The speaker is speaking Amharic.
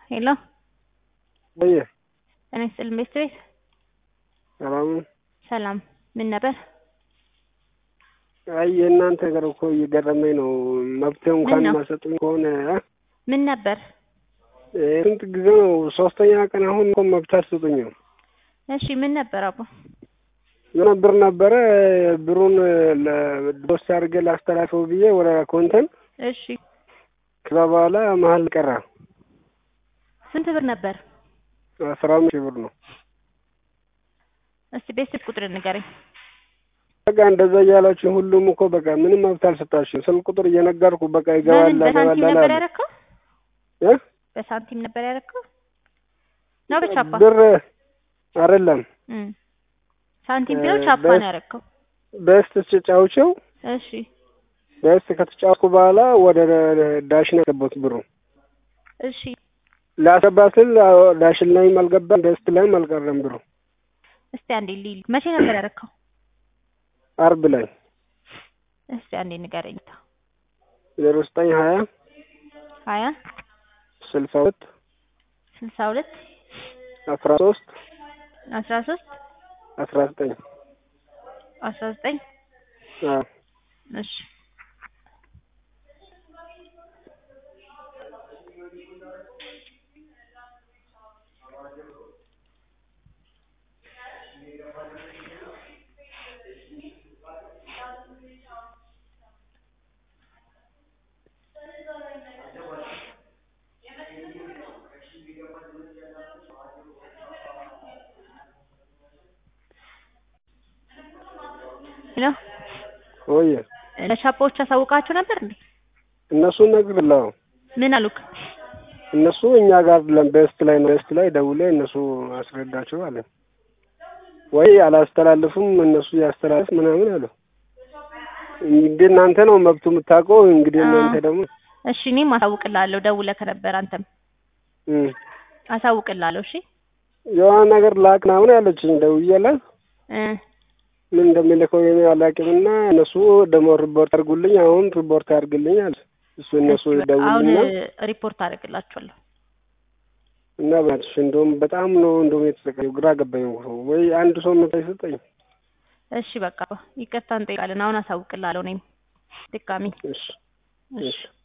ሄሎ ወይ ጤና ይስጥልኝ ቤት ቤት ሰላም ነው? ሰላም ምን ነበር? አይ የእናንተ ነገር እኮ እየገረመኝ ነው። መብት እንኳን ምን ነው? ማሰጡኝ ከሆነ እ? ምን ነበር? ስንት ጊዜ ነው? ሶስተኛ ቀን አሁን እኮ መብት አትሰጡኝም። እሺ ምን ነበር አባ? የሆነ ብር ነበረ ብሩን ለዶስ አድርጌ ላስተላልፈው ብዬ ወደ ኮንተን እሺ ከዛ በኋላ መሀል ቀረ። ስንት ብር ነበር? አስራ አምስት ሺህ ብር ነው። እስቲ ቤት ስልክ ቁጥር ንገረኝ። በቃ እንደዛ እያላችሁ ሁሉም እኮ በቃ ምንም መብት አልሰጣችሁም። ስልክ ቁጥር እየነገርኩ በቃ ይገባል በምን በሳንቲም ይገባል ነበር አለ ያደረከው? እ? በሳንቲም ነበር ያደረከው? ነው በቻፓ? ብር አይደለም እም ሳንቲም ቢለው እ፣ ቻፓ በስ- ነው ያደረከው? በስት ተጫውቸው እሺ በስት ከተጫወትኩ በኋላ ወደ ዳሽን ያገባሁት ብሩ እሺ ላሰባ ስል ዳሽን ላይም አልገባም በስት ላይም አልቀረም ብሩ እስቲ አንዴ ሊል መቼ ነበር ያደረከው? አርብ ላይ እስቲ አንዴ ንገረኝ። ዜሮ ዘጠኝ ሀያ ሀያ ስልሳ ሁለት ስልሳ ሁለት አስራ ሶስት አስራ ሶስት አስራ ዘጠኝ አስራ ዘጠኝ አዎ እሺ ሄሎ ወይ ለቻፓዎች አሳውቃቸው ነበር እንዴ? እነሱ ነግርላው ምን አሉክ? እነሱ እኛ ጋር አይደለም በስት ላይ ነው በስት ላይ ደውለ እነሱ አስረዳቸው አለ ወይ አላስተላልፉም እነሱ ያስተላልፍ ምናምን አለ እንግዲህ እናንተ ነው መብቱ የምታውቀው እንግዲህ አዎ። እናንተ ደግሞ እሺ እኔም አሳውቅልሃለሁ። ደውለህ ከነበር አንተም እም፣ አሳውቅልሃለሁ። እሺ የሆነ ነገር ላክ ምናምን ያለችኝ ደውዬላት እ ምን እንደሚልከው የኔ አላውቅምና እነሱ ደግሞ ሪፖርት አድርጉልኝ አሁን ሪፖርት አድርግልኝ አለ እሱ እነሱ እሺ፣ በቃ አሁን ደውልና ሪፖርት አደርግላችኋለሁ። እና በእናትሽ እንደውም በጣም ነው እንደውም የተሰቃየው ግራ ገባኝ እኮ ወይ አንድ ሰው መጣ ይሰጠኝ እሺ በቃ ይቅርታ እንጠይቃለን። አሁን አሳውቅልሃለሁ እኔም ድጋሚ እሺ እሺ እሺ